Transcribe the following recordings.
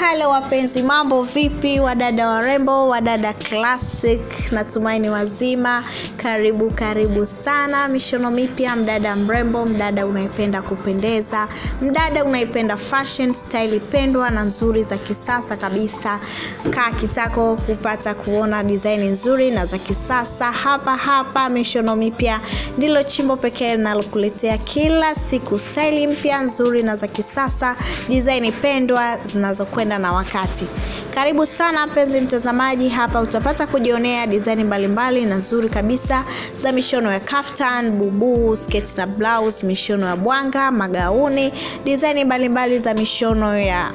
halo wapenzi mambo vipi wadada warembo wadada classic natumaini wazima karibu karibu sana mishono mipya mdada mrembo mdada unaipenda kupendeza mdada unaipenda fashion style pendwa na nzuri za kisasa kabisa kaa kitako kupata kuona design nzuri na za kisasa hapa hapa mishono mipya ndilo chimbo pekee linalokuletea kila siku staili mpya nzuri na za kisasa design pendwa zinazokwenda na wakati karibu sana mpenzi mtazamaji hapa utapata kujionea dizaini mbalimbali na nzuri kabisa za mishono ya kaftan bubu sketi na blouse mishono ya bwanga magauni dizaini mbalimbali za mishono ya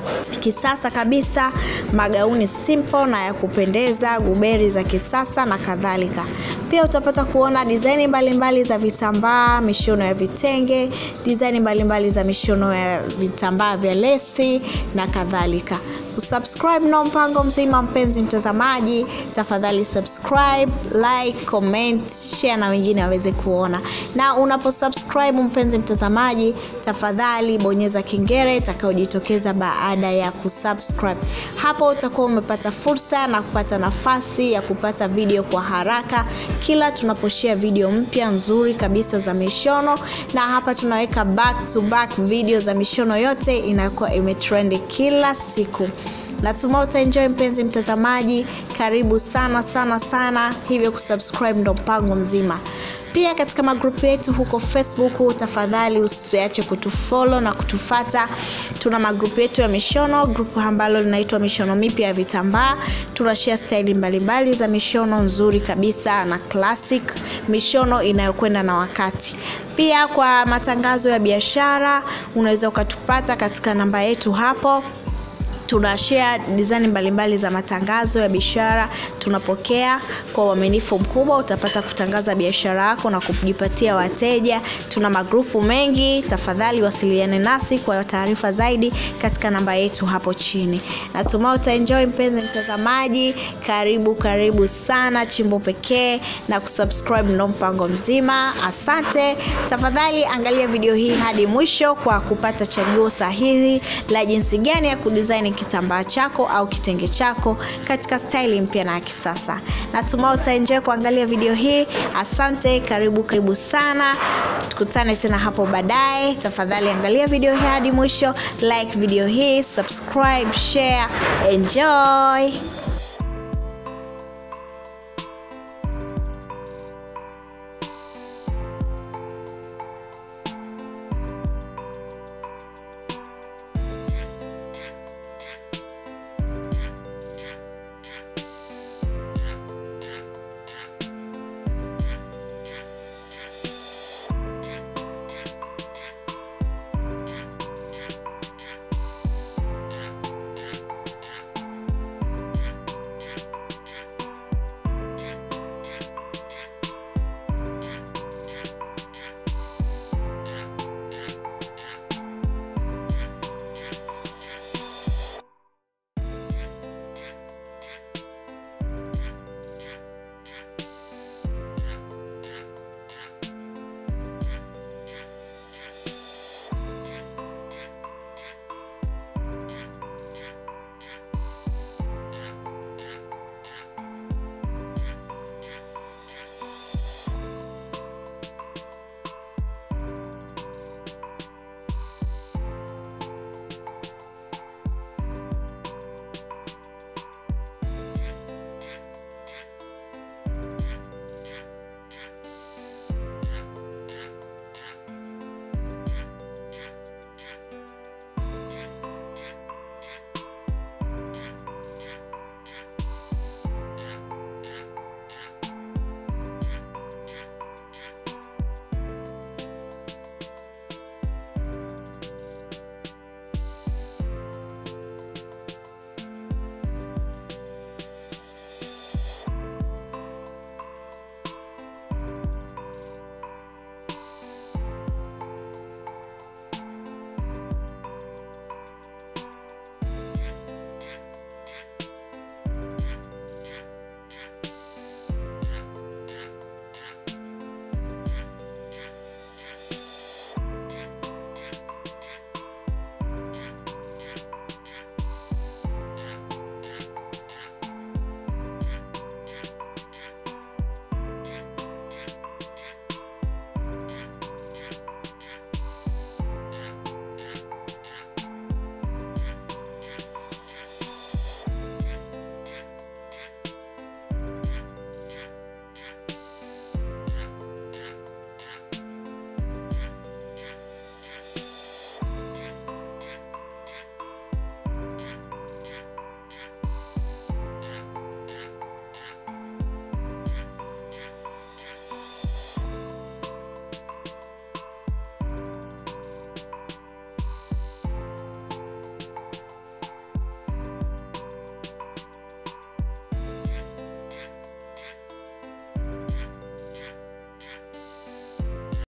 kisasa kabisa magauni simple na ya kupendeza guberi za kisasa na kadhalika pia utapata kuona dizaini mbalimbali za vitambaa mishono ya vitenge dizaini mbalimbali za mishono ya vitambaa vya lesi na kadhalika kusubscribe na mpango mzima mpenzi mtazamaji tafadhali subscribe like comment share na wengine waweze kuona na unaposubscribe mpenzi mtazamaji tafadhali bonyeza kengele itakayojitokeza baada ya kusubscribe hapo utakuwa umepata fursa na kupata nafasi ya kupata video kwa haraka kila tunaposhia video mpya nzuri kabisa za mishono na hapa tunaweka back to back video za mishono yote inayokuwa imetrendi kila siku natumai utaenjoy mpenzi mtazamaji karibu sana sana sana hivyo kusubscribe ndo mpango mzima pia katika magrupu yetu huko facebook tafadhali usiache kutufolo na kutufata tuna magrupu yetu ya mishono grupu ambalo linaitwa mishono mipya ya vitambaa tunashia staili mbalimbali za mishono nzuri kabisa na classic mishono inayokwenda na wakati pia kwa matangazo ya biashara unaweza ukatupata katika namba yetu hapo tuna share design mbalimbali za matangazo ya biashara tunapokea kwa uaminifu mkubwa utapata kutangaza biashara yako na kujipatia wateja tuna magrupu mengi tafadhali wasiliane nasi kwa taarifa zaidi katika namba yetu hapo chini natumai utaenjoy mpenzi mtazamaji karibu karibu sana chimbo pekee na kusubscribe ndo mpango mzima asante tafadhali angalia video hii hadi mwisho kwa kupata chaguo sahihi la jinsi gani ya kudesign kitambaa chako au kitenge chako katika staili mpya na ya kisasa natumai utaenjoy kuangalia video hii asante karibu karibu sana tukutane tena hapo baadaye tafadhali angalia video hii hadi mwisho like video hii subscribe share enjoy